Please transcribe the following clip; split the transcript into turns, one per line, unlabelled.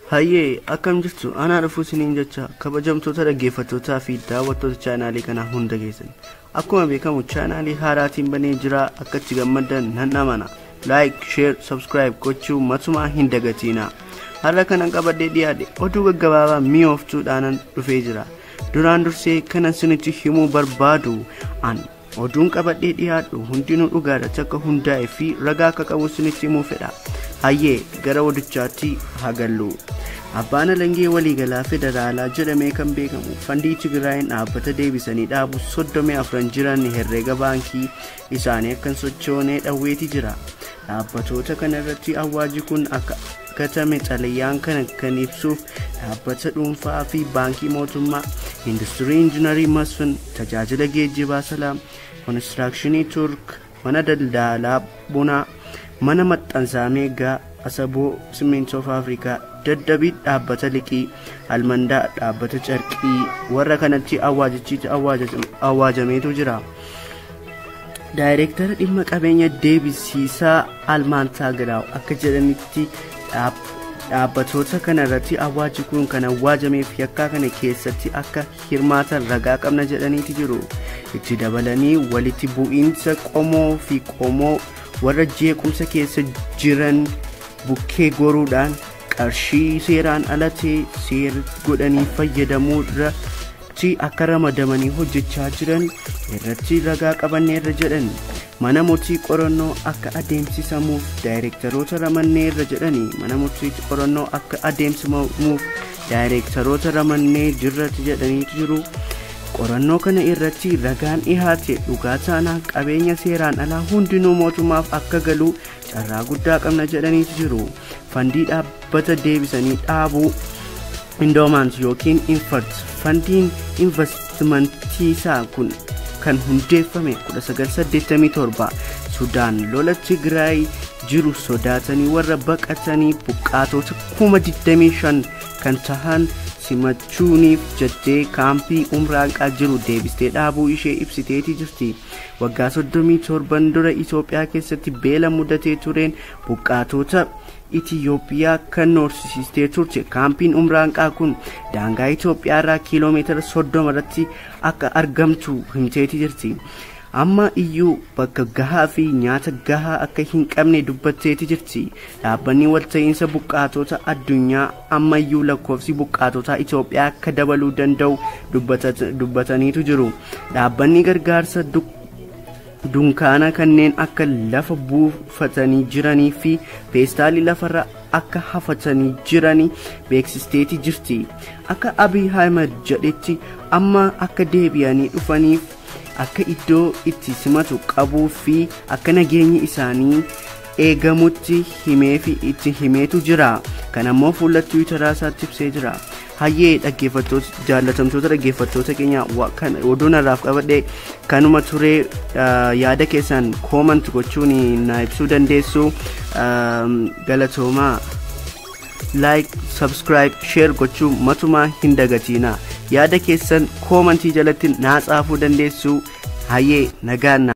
Hayyee akkam jirtu anaa dhufuu isiniin jecha kabajamtoota dhaggeeffattootaa fi daawwattoota chaanaalii kanaa hunda keessan akkuma beekamu chaanaalii haaraatiin banee jira akkatti gammaddan nan amana laayik sheer sabskiraayib gochuu matumaa hin dagatiina har'a kanan qabadhee dhiyaadhe oduu gaggabaabaa mi'ooftuudhaanan dhufee jira duraan dursee kanan sinitti himuu barbaadu an oduun qabadhee dhiyaadhu hundinuu dhugaadha takka hundaa'e fi ragaa akka qabu sinitti himuu fedha hayyee gara odichaatti hagallu abbaan alangee waliigalaa federaalaa jedhamee kan beekamu fandii tigraayin dhaabbata deebisanii dhaabu soddomii afran jiran herreega baankii isaanii akkan sochoonee dhawweeti jira dhaabbatoota kana irratti awwaaji kun akka gatame xalayyaan kana kan ibsuuf dhaabbata dhuunfaa fi baankii mootummaa industirii injinarii masfin tajaajila geejjibaa salaam konistirakshinii turk mana daldalaa bunaa mana maxxansaa meegaa asaboo simintoof afrikaa daddabii dhaabbata liqii almandaa dhaabbata carqii warra kanatti awwaajichiiti awwaajameetu jira daayireektara dhimma qabeenya deebisiisaa almaantaa giraaw akka jedhanitti dhaabbatoota kana irratti awwaaji kun kan awwaajameef yakkaa kana keessatti akka hirmaatan ragaa qabna jedhaniiti jiru itti dabalanii walitti bu'iinsa qomoo fi qomoo warra jeequmsa keessa jiran bukkee goruudhaan qarshii seeraan alatee seera godhanii fayyadamuu irratti akka ramadamanii hojjechaa jiran irratti ragaa qabanneerra jedhan mana murtii qorannoo akka adeemsisamuuf daayireektaroota ramanneerra jedhanii mana murtii qorannoo akka adeemsifamuuf daayireektaroota ramannee jirratti jedhaniitu jiru qorannoo kana irratti ragaan dhihaate dhugaa taanaa qabeenya seeraan alaa hundinuu mootummaaf akka galuu carraa guddaa qabna jedhaniitu jiru fandii dhaabbata deebisanii dhaabuu indoomaant yookiin infart fandiin investimantiisaa kun kan hundeeffame 1987 sudaan lola tigraay jiru sodaatanii warra baqatanii buqqaatota 25,000 kan tahan simachuuniif jettee kaampii umraanqaa jiru deebistee dhaabuu ishee ibsiteeti jirti waggaa 37 dura itoophiyaa keessatti beela mudatee tureen buqqaatota itiyoophiyaa kan noorsisiistee turte kaampiin umraanqaa kun daangaa itoophiyaa irraa kiiloomeetira 30 irratti akka argamtu himteeti jirti amma iyyuu bakka gahaa fi nyaata gahaa akka hin qabne dubbatteeti jirti dhaabbanni walta'iinsa buqqaatota addunyaa amma iyyuu lakkoofsi buqqaatota itoophiyaa akka dabaluu danda'u dubbataniitu jiru dhaabbanni gargaarsa dunkaana kanneen akka lafa buufatanii jiranii fi peestaalii lafarra akka hafatanii jiranii beeksisteeti jirti akka abiy ahmed jedhetti amma akka deebi'anii dhufaniif akka iddoo itti simatu qabuu fi akka nageenyi isaanii eegamutti himee fi itti himeetu jira kan ammoo fuula tiwiitaraa isaatti ibsee jira hayyee dhaggeeffattoota jaallatamtoota dhaggeeffattoota keenya oduun irraaf qabadhe kanuma turee yaada keessan koomant gochuun na ibsuu dandeessu galatoomaa laayik sabskiraayib sheer gochuu matumaa hin dagatiina yaada keessan koomantii jalatti naa caafuu dandeessu hayyee nagaanna